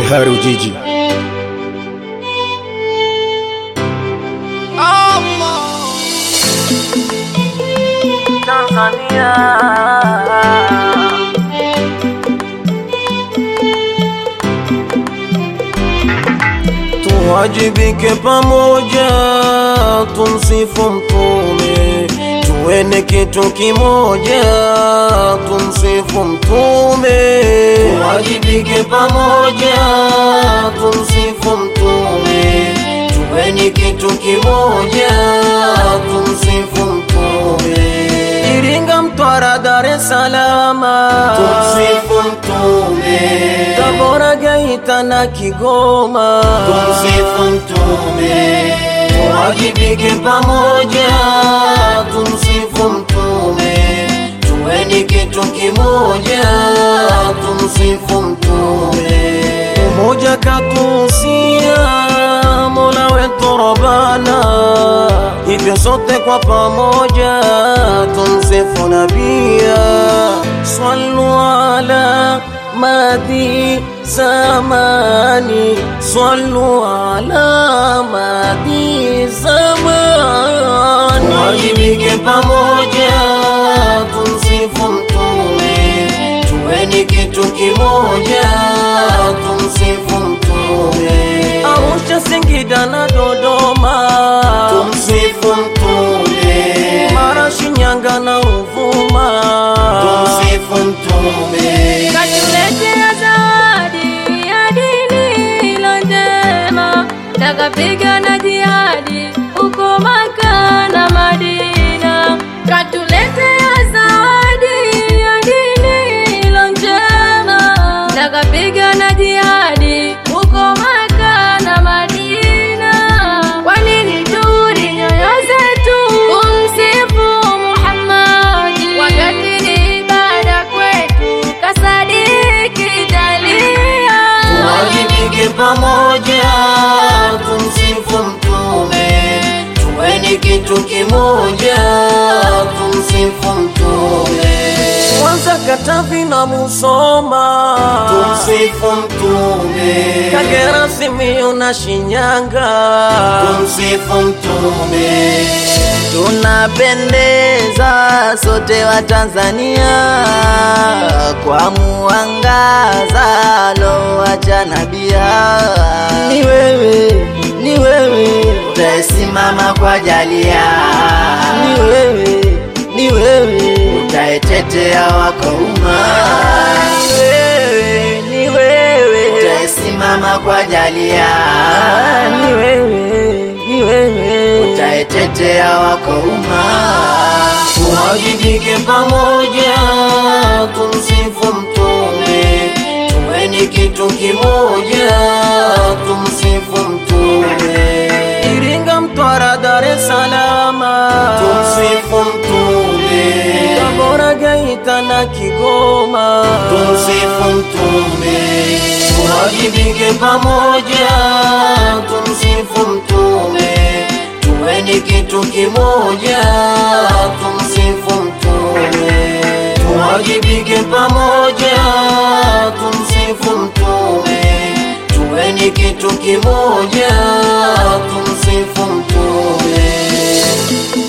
Behari Ujiji. Tanzania Tuwajibike pamoja, tumsifu Mtume, tuwene kitu kimoja, tumsifu Mtume. Tuwajibike pamoja, tumsifu Mtume, tuweni kitu kimoja, tumsifu Mtume. Iringa, Mtwara, Dar es Salaam, tumsifu Mtume. Tabora, Geita na Kigoma, tumsifu Mtume. Tuwajibike pamoja, tumsifu Mtume, tuweni kitu kimoja, tumsifu Mtume. Umoja katuhusia Mola wetu Rabbana, hivyo sote kwa pamoja tumsifu nabia, sallu ala madi zamani, sallu ala madi zamani. Wajibike pamoja tumsifu Mtume, tuweni kitu kimoja, tumsifu Mtume. Arusha, Singida na Dodoma, tumsifu Mtume. Mara, Shinyanga na Ruvuma, tumsifu Mtume. katuletea zawadi ya dini ilo njema, takapigana jihadi huko Maka na Madina. Katuletea zawadi ya dini ilo njema, takapigana jihadi huko Maka na Madina. Kwa nini turi nyoyo zetu kumsifu Muhammadi wakati ni ibada kwetu kasadiki jalia Tuwajibike pamoja, tumsifu Mtume, tuweni kitu kimoja, tumsifu Mtume. Mwanza, Katavi na Musoma, tumsifu Mtume. Kagera, Simiyu na Shinyanga, tumsifu Mtume. Tunapendeza sote wa Tanzania kwa muangaza lowacha nabia. Ni wewe, ni wewe utaesimama kwa jalia. Ni wewe, ni wewe utaetetea wako umma. Ni wewe, ni wewe utaesimama kwa jalia. Ni wewe, ni wewe utaetetea wako umma. Tuwajibike pamoja, tumsifu Mtume, tuweni kitu kimoja, tumsifu Mtume. Iringa, Mtwara, Dar es Salaam, tumsifu Mtume. Tabora, Geita na Kigoma, tumsifu Mtume. Tuwajibike pamoja, tumsifu Mtume, tuweni kitu kimoja, tumsifu Mtume. Tuwajibike pamoja, tumsifu Mtume, tuweni kitu kimoja, tumsifu Mtume.